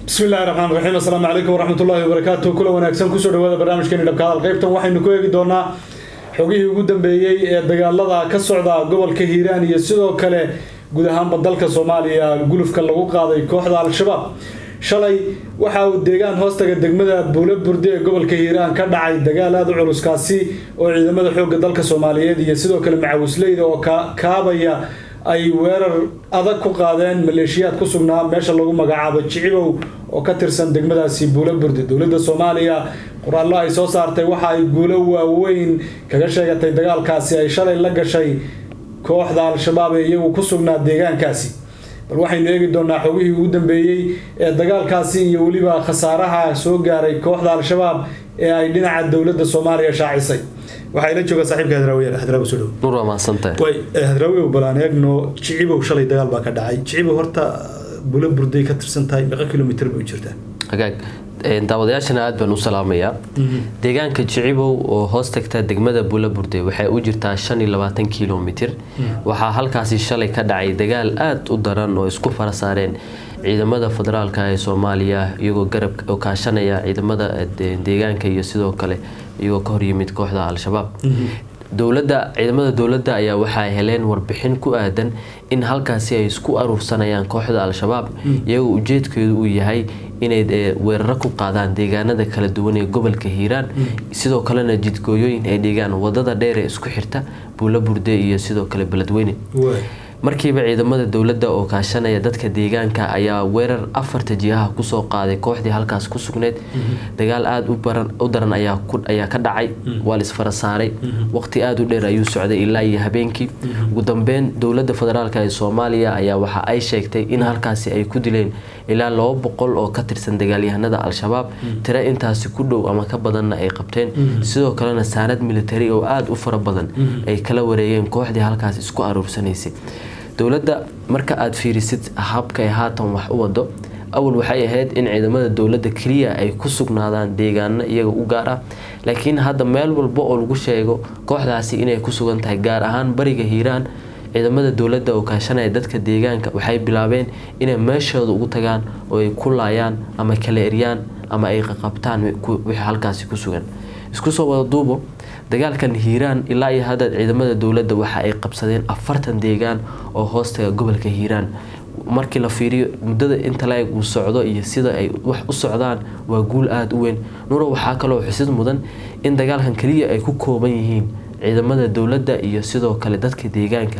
bismi illahi raxmaan raxiim assalaamu calaykum waraxmat ullahi wabarakaatu kula wanaagsan kusoo dhawaada barnaamijkeeni dhabka hadal qaybtan waxaynu ku eegi doonaa xogihii ugu dambeeyey ee dagaalada ka socda gobolka hiiraan iyo sidoo kale guud ahaanba dalka soomaaliya gulufka lagu qaaday kooxda al-shabaab shalay waxa uu deegaan hoostaga degmada buula burde ee gobolka hiiraan ka dhacay dagaal aada u culuskaasi oo ciidamada xoogga dalka soomaaliyeed iyo sidoo kale macawisleyda oo kaabaya ay weerar adag ku qaadeen maleeshiyaad ku sugnaa meesha lagu magacaabo jicibow oo ka tirsan degmadaasi buula burde dowladda soomaaliya qoraallo ay soo saartay waxa ay guulo waaweyn kaga sheegatay dagaalkaasi ay shalay la gashay kooxda al-shabaab ee iyagu ku sugnaa deegaankaasi bal waxaynu eegi doonaa xogihii ugu dambeeyey ee dagaalkaasi iyo weliba khasaaraha soo gaaray kooxda al-shabaab ee ay dhinaca dowladda soomaaliya shaacisay waxaa ila jooga saaxiibka hadraawiya hadraawi soo dhow nur waa mahadsantahay way hadraawiyow balaan eegno jicibow shalay dagaal baa ka dhacay jicibow horta bula burday ka tirsan tahay meeqa kilomitr bay u jirtaa hagaag daawadayaashana aada baan u salaamayaa deegaanka jicibow oo hoos tagta degmada bula burde waxay u jirtaa shan iyo labaatan kilomitir waxaa halkaasi shalay ka dhacay dagaal aada u daran oo isku fara saareen ciidamada federaalka ee soomaaliya iyagoo garab oo kaashanaya ciidamada deegaanka iyo sidoo kale iyagoo ka horyimid kooxda al-shabaab dowladda ciidamada dowladda ayaa waxay heleen warbixin ku aadan in halkaasi ay isku aruursanayaan kooxda al-shabaab iyagoo ujeedkeedu uu yahay inay weeraro ku qaadaan deegaanada kala duwan ee gobolka hiiraan sidoo kalena jidgooyooyin ay dhigaan wadada dheer ee isku xirta buula burde iyo sidoo kale beledweyne markiiba ciidamada dowladda oo kaashanaya dadka deegaanka ayaa weerar afarta jihaha kusoo qaaday kooxdii halkaas ku sugneyd dagaal aada u daran ayaa ka dhacay waa laisfara saaray waqti aada u dheer ayuu socday ilaa iyo habeenkii ugu dambeyn dowladda federaalk ee soomaaliya ayaa waxa ay sheegtay in halkaasi ay ku dileen ilaa laba boqol oo ka tirsan dagaalyahanada al-shabaab tiro intaasi ku dhow ama ka badanna ay qabteen sidoo kalena saanad militari oo aada u fara badan ay kala wareegeen kooxdii halkaas isku aruursanaysay dowladda marka aada fiirisid habka ay haatan wax u wado awal waxay ahayd in ciidamada dowladda keliya ay ku sugnaadaan deegaano iyaga u gaar ah laakiin hadda meel walba oo lagu sheego kooxdaasi inay ku sugan tahay gaar ahaan bariga hiiraan ciidamada dowladda oo kaashanaya dadka deegaanka waxay bilaabeen inay meeshooda ugu tagaan oo ay ku laayaan ama kala eryaan ama ay qaqabtaan wixii halkaasi ku sugan isku soo wada duubo dagaalkan hiiraan ilaa iyo hadda ciidamada dowladda waxa ay qabsadeen afartan deegaan oo hoostaga gobolka hiiraan markii la fiiriyo muddada inta la-eg uu socdo iyo sida ay wax u socdaan waa guul aada u weyn nuro waxaa kaloo xusid mudan in dagaalkan keliya ay ku kooban yihiin ciidamada dowladda iyo sidoo kale dadka deegaanka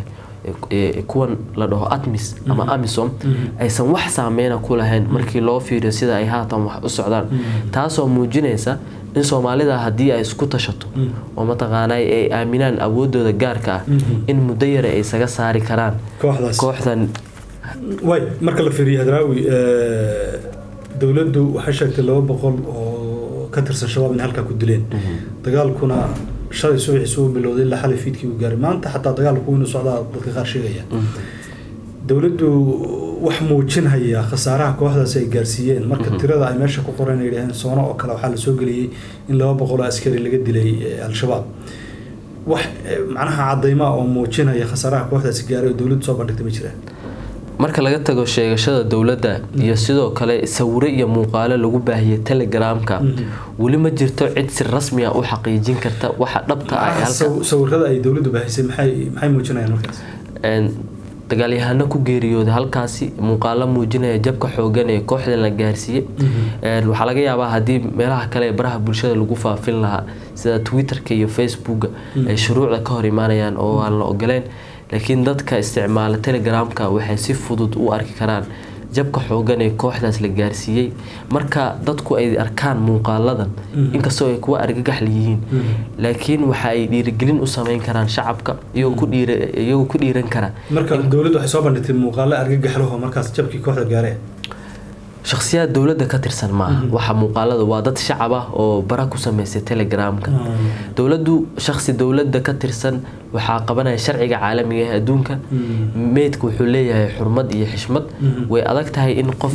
kuwan la dhaho atmis ama amisom aysan wax saameyna ku lahayn markii loo fiiriyo sida ay haatan wax u socdaan taasoo muujinaysa in soomaalida haddii ay isku tashato oo mataqaanay ay aaminaan awoodooda gaarka ah in muddo yare ay isaga saari karaan kooxdan way marka la fiiriyo hadraawi dowladdu waxay sheegtay laba boqol oo ka tirsan shabaab in halkaa ku dileen dagaalkuna shalay subaxiisu u bilowday ilaa xalay fiidkii uu gaaray maanta xataa dagaalku inuu socdaa dadka qaar sheegaya dowladdu wax muujinhaya khasaaraha kooxdaasi ay gaarsiiyeen marka tirada ay meesha ku qoran ay yidhaheen soono oo kale waxaa la soo geliyey in laba boqol oo askari laga dilay al-shabaab wax macnaha cadaymaa oo muujinaya khasaaraha kooxdaasi gaaray oo dowladdu soo bandhigtay ma jiraan marka laga tago sheegashada dowladda iyo sidoo kale sawiro iyo muuqaalo lagu baahiyay telegramka weli ma jirto cid si rasmi ah u xaqiijin karta waxa dhabta ah sawirada ay dowladdu baahisay maxay maxay muujinayaan markaas dagaalyahano ku geeriyooday halkaasi muuqaalo muujinaya jabka xoogan ee kooxdan la gaarsiiyey waxaa laga yaabaa haddii meelaha kale ee baraha bulshada lagu faafin lahaa sida twitterka iyo facebooka ay shuruucda ka hor imaanayaan oo aan la ogoleen laakiin dadka isticmaala telegramka waxay si fudud u arki karaan jabka xoogan ee kooxdaas la gaarsiiyey marka dadku ay arkaan muuqaaladan inkastoo ay kuwa argagaxla yihiin laakiin waxa ay dhiirigelin u sameyn karaan shacabka iyagoo ku dhiiran kara marka dowladdu waxay soo bandhigtay muuqaalo argagaxlaho markaas jabkii kooxda gaaree shakhsiyaad dowladda ka tirsan maaha waxa muuqaalada waa dad shacab ah oo bara ku sameysay telegramka dowladdu shakhsi dowladda ka tirsan waxaa qabanaya sharciga caalamiga ee adduunka meydka wuxuu leeyahay xurmad iyo xishmad way adag tahay in qof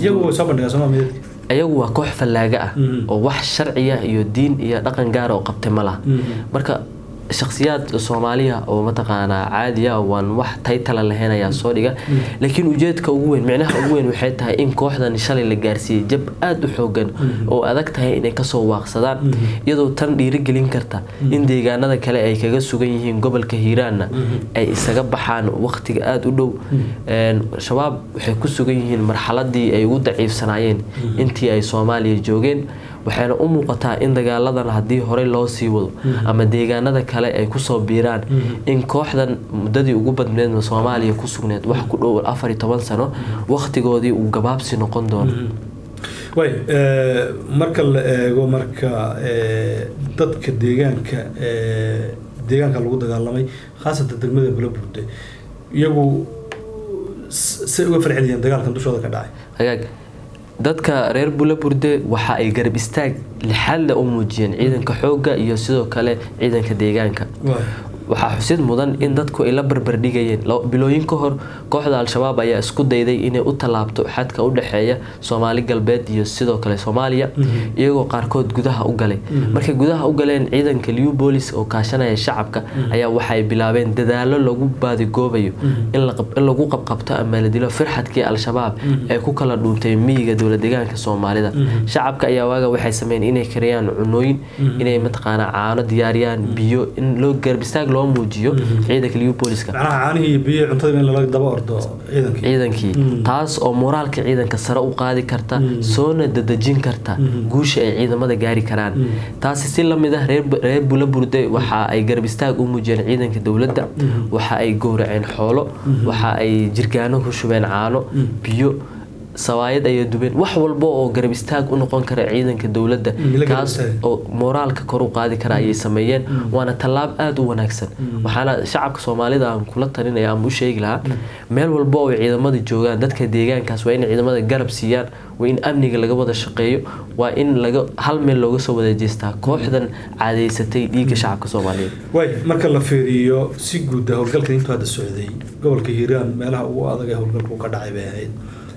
ayagu waa koox fallaaga ah oo wax sharciya iyo diin iyo dhaqan gaara oo qabtay ma laha marka shakhsiyaad soomaaliya oo mataqaanaa caadiya waan wax taytala lahayn ayaa soo dhiga laakiin ujeedka ugu weyn micnaha ugu weyn waxay tahay in kooxdan shalay la gaarsiiyey jab aada u xoogan oo adag tahay inay kasoo waaqsadaan iyadoo tan dhiirigelin karta in deegaanada kale ay kaga sugan yihiin gobolka hiiraanna ay isaga baxaan waqtiga aada u dhow shabaab waxay ku sugan yihiin marxaladii ay ugu daciifsanaayeen intii ay soomaaliya joogeen waxayna u muuqataa in dagaaladan haddii horey loo sii wado ama deegaanada kale ay kusoo biiraan in kooxdan muddadii ugu badneed soomaaliya ku sugneed wax ku dhow afar iyo toban sano waqtigoodii uu gabaabsi noqon doono way marka la eego marka dadka deegaanka deegaanka lagu dagaalamay khaasatan degmada bulaburde iyagu say uga farceliyeen dagaalkan dushooda ka dhacay hagaag dadka reer bulaburde waxa ay garab istaag lixaadla u muujiyeen ciidanka xoogga iyo sidoo kale ciidanka deegaanka waxaa xusid mudan in dadku ay la barbardhigayeen bilooyin ka hor kooxda al-shabaab ayaa isku dayday inay u tallaabto xadka u dhexeeya soomaali galbeed iyo sidoo kale soomaaliya iyagoo qaarkood gudaha u galay markay gudaha u galeen ciidanka liw boolis oo kaashanaya shacabka ayaa waxay bilaabeen dadaalo lagu baadigoobayo in lagu qabqabto ama la dilo firxadkii al-shabaab ee ku kala dhuuntay miyiga dowla deegaanka soomaalida shacabka ayaa waaga waxay sameeyeen inay kariyaan cunooyin inay mataqaanaa caano diyaariyaan biyo in loo garbistaag loo muujiyo ciidanka liwbooliska ciidankii taas oo moraalka ciidanka sare u qaadi karta soona dadejin karta guusha ay ciidamada gaari karaan taasi si lamid ah reer bulaburde waxa ay garab istaag u muujiyeen ciidanka dowladda waxa ay gowraceen xoolo waxa ay jirgaano ku shubeen caano biyo sawaayad ayay dubeen wax walba oo garab istaag u noqon kara ciidanka dowladda kaas oo moraalka kor u qaadi kara ayay sameeyeen waana tallaab aada u wanaagsan waxaana shacabka soomaalida aan kula talinaya ama u sheegi lahaa meel walba oo ciidamada joogaan dadka deegaankaas waa in ciidamada garab siiyaan waa in amniga laga wada shaqeeyo waa in laga hal meel looga soo wada jeestaa kooxdan caadeysatay dhiigga shacabka soomaaliyeed way marka la fiiriyo si guuda howlgalkan intuu hadda socday gobolka hiiraan meelaha ugu adag ee howlgalku ka dhacay bay ahayd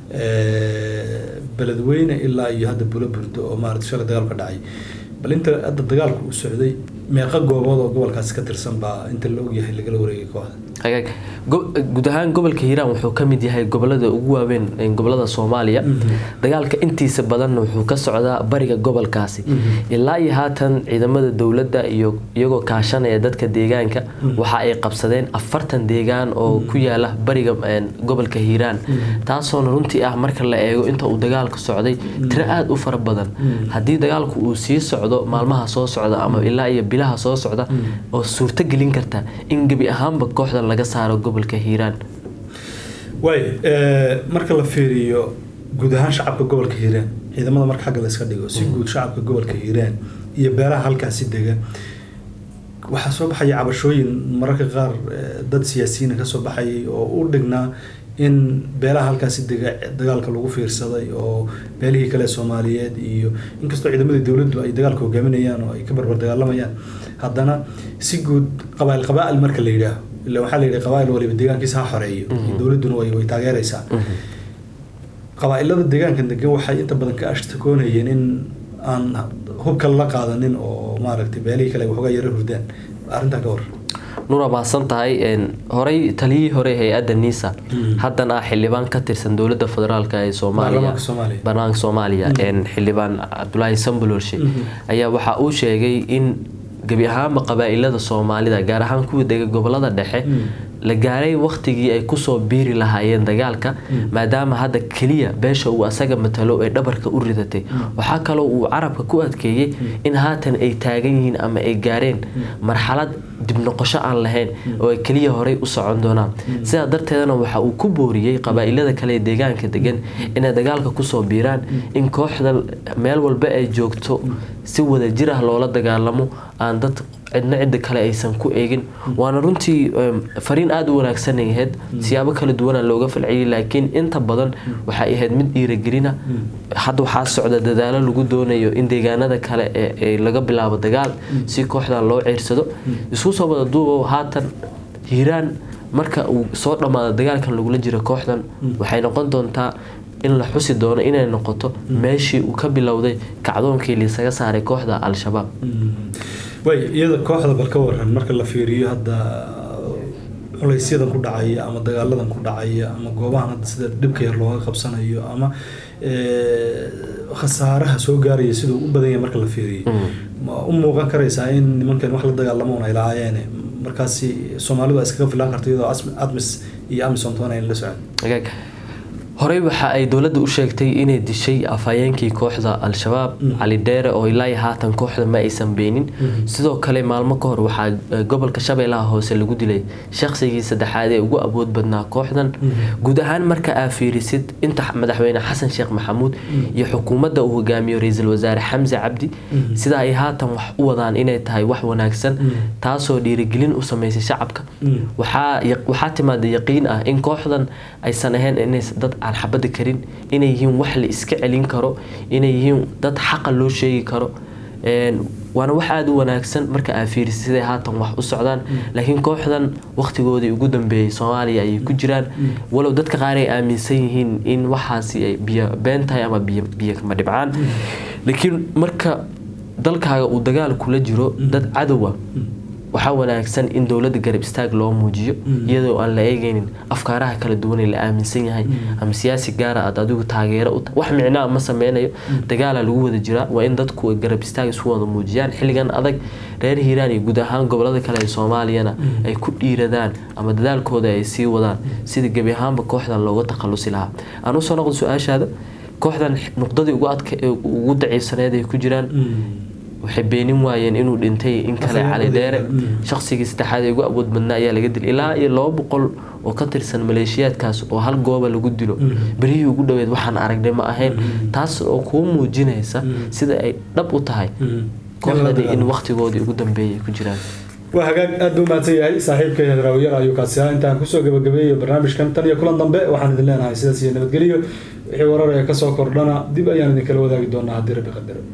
beledweyne ilaa iyo hadda bula burdo oo maarata shalay dagaal ka dhacay bal inta hadda dagaalku uu socday meeqa goobood oo gobolkaasi ka tirsan baa inta la ogyahay lagala wareegay kooxda hagaag guud ahaan gobolka hiiraan wuxuu ka mid yahay gobolada ugu waaweyn gobolada soomaaliya dagaalka intiisa badanna wuxuu ka socdaa bariga gobolkaasi ilaa iyo haatan ciidamada dowladda iyo iyagoo kaashanaya dadka deegaanka waxa ay qabsadeen afartan deegaan oo ku yaala bariga gobolka hiiraan taasoona runtii ah marka la eego inta uu dagaalka socday tiro aada u fara badan haddii dagaalku uu sii socdo maalmaha soo socda ama ilaa iyo bilaha soo socda oo suurto gelin karta in gebi ahaanba kooxda laga saaro gobolka hiiraan waay marka la fiiriyo guud ahaan shacabka gobolka hiiraan ciidamada marka xagga la iska dhigo si guud shacabka gobolka hiiraan iyo beeraha halkaasi dega waxaa soo baxaya cabashooyin mararka qaar dad siyaasiyiina kasoo baxayay oo u dhignaa in beelaha halkaasi dega dagaalka lagu fiirsaday oo beelihii kale soomaaliyeed iyo inkastoo ciidamadii dowladdu ay dagaalka hogaaminayaan oo ay ka barbar dagaalamayaan haddana si guud qabaa'il qabaa'il marka la yidhaaho ila waxaa la yidhi qabaa'il waliba deegaankiisa ha xoreeyo dowladduna way way taageeraysaa qabaa'ilada deegaanka degan waxay inta badan ka ashtakoonayeen in aan hubka la qaadanin oo maaragtay beelihii kale waxoogaa yara hurdaan arrintaa ka war nura mahadsan tahay horey taliyihii hore hay-adda nisa haddana ah xildhibaan ka tirsan dowladda federaalk ee soomaaliya baarlamaanka soomaaliya xildhibaan cabdulaahi sambolorshe ayaa waxa uu sheegay in gebi ahaanba qabaa'ilada soomaalida gaar ahaan kuwii dega gobolada dhexe la gaaray wakhtigii ay kusoo biiri lahaayeen dagaalka maadaama hadda keliya beesha uu asaga matalo ee dhabarka u ridatay waxaa kaloo uu carabka ku adkeeyey in haatan ay taagan yihiin ama ay gaareen marxalad dib noqosho aan lahayn oo ay keliya horey u socon doonaan sidaa darteedana waxa uu ku booriyey qabaa'ilada kale ee deegaanka degan inay dagaalka kusoo biiraan in kooxda meel walba ay joogto si wada jir ah loola dagaalamo aan dad cidna cidda kale aysan ku eegin waana runtii fariin aada u wanaagsanay ahayd siyaabo kala duwana looga falceliyay laakiin inta badan waxay ahayd mid dhiiragelina hadda waxaa socda dadaalo lagu doonayo in deegaanada kale ee laga bilaabo dagaal si kooxdan loo ceersado isku soo wada duubo haatan hiiraan marka uu soo dhammaado dagaalkan lagula jiro kooxdan waxay noqon doontaa in la xusi doono inay noqoto meeshii uu ka bilowday kacdoonkii liisaga saaray kooxda al-shabaab way iyada kooxda bal ka waran marka la fiiriyo hadda culaysyadan ku dhacaya ama dagaaladan ku dhacaya ama goobahan hadda sida dhibka yar looga qabsanayo ama khasaaraha soo gaaraya siduu u badan yahay marka la fiiriyo ma u muuqan karaysaa in nimankan wax la dagaalamo un ay lahaayeen markaasi soomaalidu ay iskaga filaan karto iyadoo admis iyo amisom toona ayna la socon horey waxa ay dowladda u sheegtay inay dishay afhayeenkii kooxda al-shabaab cali dheere oo ilaa haatan kooxda ma aysan beenin sidoo kale maalmo ka hor waxaa gobolka shabeellaha hoose lagu dilay shaqsigii saddexaad ee ugu awood badnaa kooxdan guud ahaan marka aa fiirisid inta madaxweyne xasan sheekh maxamuud iyo xukuumadda uu hogaamiyo ra-iisul wasaare xamse cabdi sida ay haatan wax u wadaan inay tahay wax wanaagsan taasoo dhiirigelin u sameysay shacabka waxaa timaada yaqiin ah in kooxdan aysan ahayn inays dad aan xabada karin inay yihiin wax la iska celin karo inay yihiin dad xaqa loo sheegi karo waana wax aada u wanaagsan marka aa fiirisa siday haatan wax u socdaan laakiin kooxdan waqtigoodii ugu dambeeyey soomaaliya ayay ku jiraan walow dadka qaar ay aaminsan yihiin in waxaasi ay biyo been tahay ama biyo kama dhibcaan laakiin marka dalkaaga uu dagaal kula jiro dad cadowa waxaa wanaagsan in dowladda garab istaag loo muujiyo iyadoo aan la eegeynin afkaaraha kala duwanee la aaminsan yahay ama siyaasi gaara aad adigu taageero u tahay wax micnaa ma sameynayo dagaala lagu wada jiraa waa in dadku garab istaag isu wada muujiyaan xilligan adag reer hiiraan iyo guud ahaan gobolada kale ee soomaaliyana ay ku dhiiradaan ama dadaalkooda ay sii wadaan sidii gebi ahaanba kooxdan looga takhalusi lahaa aan usoo noqdo su-aashaada kooxdan nuqdadii ugu daciifsaneed ay ku jiraan waxay beenin waayeen inuu dhintay in kale cali dheere shaqsigii saddexaad ee ugu awood badnaa ayaa laga dilay ilaa iyo laba boqol oo ka tirsan maleeshiyaadkaas oo hal gooba lagu dilo berihii ugu dhoweed waxaan aragnay ma ahayn taas oo kuu muujinaysa sida ay dhab u tahay kooxdani in waqtigoodii ugu dambeeyay ku jiraan waa hagaag aad buu mahadsan yahay saaxiibka hadraawiyar ayuu kaasi ahaa intaan kusoo gabagabeeyo barnaamijkan tan iyo kulan dambe waxaan idin leenahay sidaas iyo nabadgelyo wixii warar ee kasoo kordhana dib ayaan idinkala wadaagi doonaa haddii rabbi qadaro